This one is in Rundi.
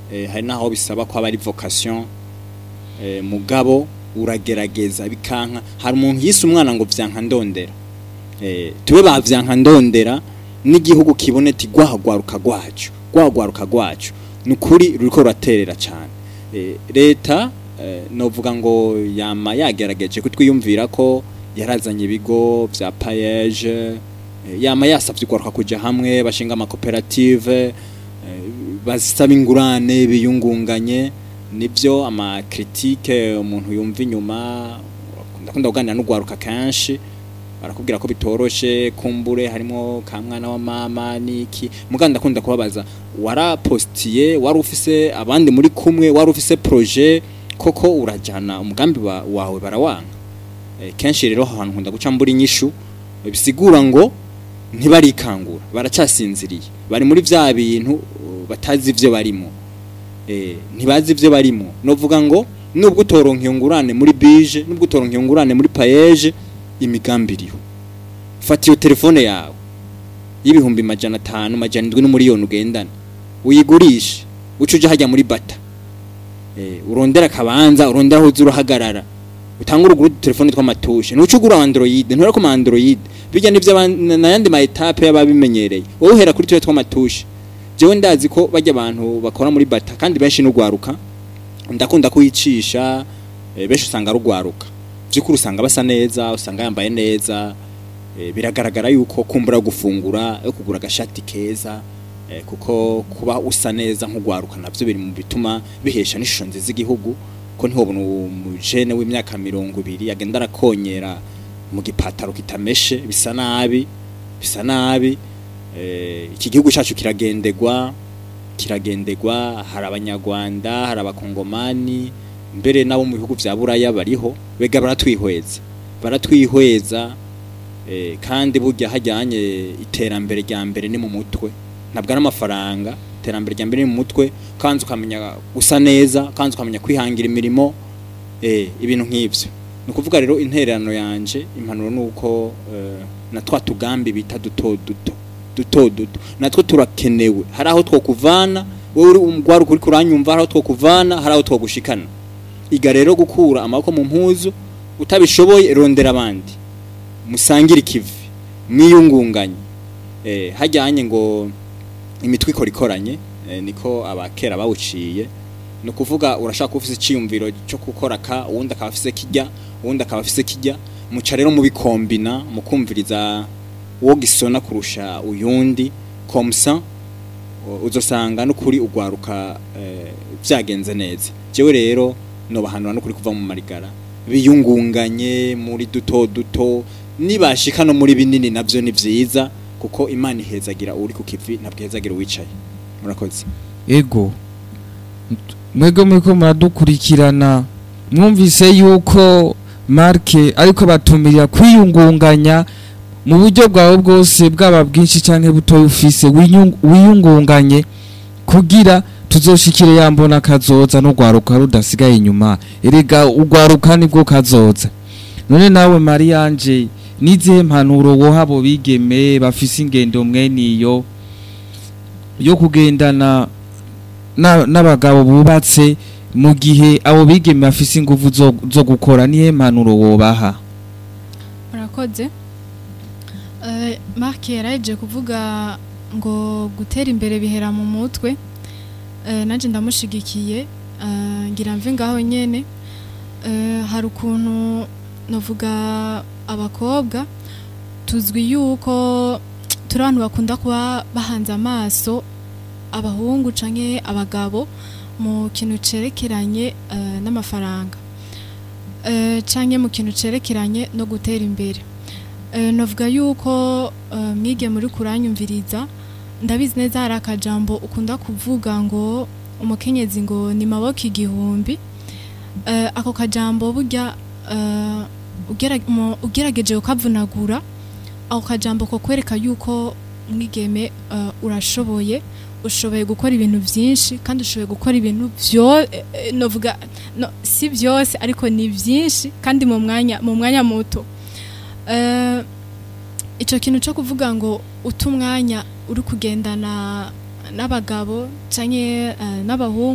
eh, hari naho bisaba ko aba ari vocation eh, mugabo uragerageza bikanka hari umuntu yise umwana ngo vyanka ndondera eh, tube ba vyanka ndondera n'igihugu kibone ti gwahagwaruka gwacu gwahagwaruka gwacu nukuri ruriko ruraterera cyane eh, leta eh, novuga ngo yama yagerageje kutwiyumvira ko yarazanye ibigo vya payeje eh, yama yasavye ugwaruka kuja hamwe bashinga amakoperative eh, basaba ingurane biyungunganye nibyo amakritike umuntu yumva inyuma ndakunda kuganira n'ugwaruka kenshi barakubwira ko bitoroshe kumbure harimo ka mwana wa mama niki muganda ndakunda kubabaza warapostiye wari ufise abandi muri kumwe wari ufise projet koko urajana umugambi wa, wawe barawanga e, kenshi rero ahantu nkunda guca mbura inyishu bisigura ngo ntibarikangura baracyasinziriye bari muri vya bintu uh, batazi ivyo barimo eh ntibazi ivyo barimo novuga ngo nubwo utoronka iyo ngurane muri bije nubwo utoronka iyo ngurane muri payeje imigambi iriho fata iyo telefone yawe y'ibihumbi majana atanu majana indwi n'umuriyoni ugendana uyigurishe uca uja hajya muri bata eh urondera akabanza urondera aho uza urahagarara utanga uruguru telefone tw'amatushe ntuca ugura android ntura ko android bijya nivyo aban- n'ayandi ma etape y'ababimenyereye wowe uhera kuri twe tw'amatushe jewe ndazi ko bajya abantu bakora muri bata kandi benshi n'ugwaruka ndakunda kuyicisha eh, benshi usanga rugwaruka byukuri usanga basa neza usanga yambaye neza eh, biragaragara yuko kumbura gufungura yo kugura agashati keza eh, kuko kuba usa neza nk'ugwaruka navyo biri mu bituma bihesha n'ishusho nziza igihugu ko ntihobona umujene w'imyaka mirongo ibiri agenda arakonyera mu gipataro kitameshe bisa nabi bisa nabi eh, iki gihugu cyacu kiragendegwa kiragendegwa hari abanyarwanda hari abakongomani mbere nabo mu bihugu vya buraya bariho bega baratwihweza baratwihweza eh, kandi burya hajyanye iterambere rya mbere ni mu mutwe ntabwo ari amafaranga iterambere rya mbere ni mu mutwe kandi ukamenya gusa neza kandi ukamenya kwihangira imirimo eh, ibintu nk'ivyo ni ukuvuga rero intererano yanje impanuro ni uko eh, na twa tugambi bita duto duto duto duto natwo turakenewe hari aho twokuvana wowe uri umugwaruka uri kuranyumva hari aho twokuvana hari aho twogushikana iga rero gukura amaboko mu mpuzu utabishoboye rondera abandi musangire ikivi mwiyungunganye eh, hajyanye ngo imitwe ikora ikoranye eh, niko abakera bawuciye ni ukuvuga urashaka kuba ufise icyiyumviro cyo gukora ka uwundi akaba afise kijya uwundi akaba afise kijya muca rero mubikombina mukumviriza uwo gisona kurusha uyundi komsa uzosanga n'ukuri ugwaruka eh, vyagenze neza jewe rero nobahanura n'ukuri kuva mu marigara biyungunganye muri duto duto nibashika no muri binini navyo ni vyiza kuko imana ihezagira uri ku kivi ntabwo ihezagira uwicaye murakoze ego mwebwe muriko muradukurikirana mwumvise yuko marke ariko batumirira kwiyungunganya mu buryo bwawe bwose bwaba bwinshi cyangwa butoya ufise wiyung- wiyungunganye kugira tuzoshikire yambona kazoza no gwaruka rudasigaye inyuma erega ugwaruka nibwo kazoza none nawe Marianje nizihe mpanuro woha abo bigeme bafise ingendo mweniyo yo kugendana na- n'abagabo bubatse mu gihe abo bigeme bafise ingufu zo, zo gukora nihe mpanuro wobaha murakoze Eh, mark yaraje kuvuga ngo gutera imbere bihera mu mutwe Eh, nanje ndamushigikiye Eh, ngira mve ngaho nyene Eh, hari ukuntu novuga abakobwa tuzwi yuko turi abantu bakunda kuba bahanze amaso abahungu canke abagabo mu kintu cerekeranye eh, n'amafaranga Eh, canke mu kintu cerekeranye no gutera imbere Eh, novuga yuko eh, mwige muri kuranyumviriza ndabizi neza hari akajambo ukunda kuvuga ngo umukenyezi ngo ni maboko igihumbi Eh, ako kajambo burya eh, ugera- mu- ugerageje ukavunagura ako kajambo ko kwereka yuko mwigeme eh, urashoboye ushoboye gukora ibintu byinshi kandi ushoboye gukora ibintu byo eh, eh, novuga no, si byose ariko ni byinshi kandi mu mwanya mu mwanya muto Eh, ico kintu cyo kuvuga ngo uta umwanya uri kugendana n'abagabo canke eh, n'abahungu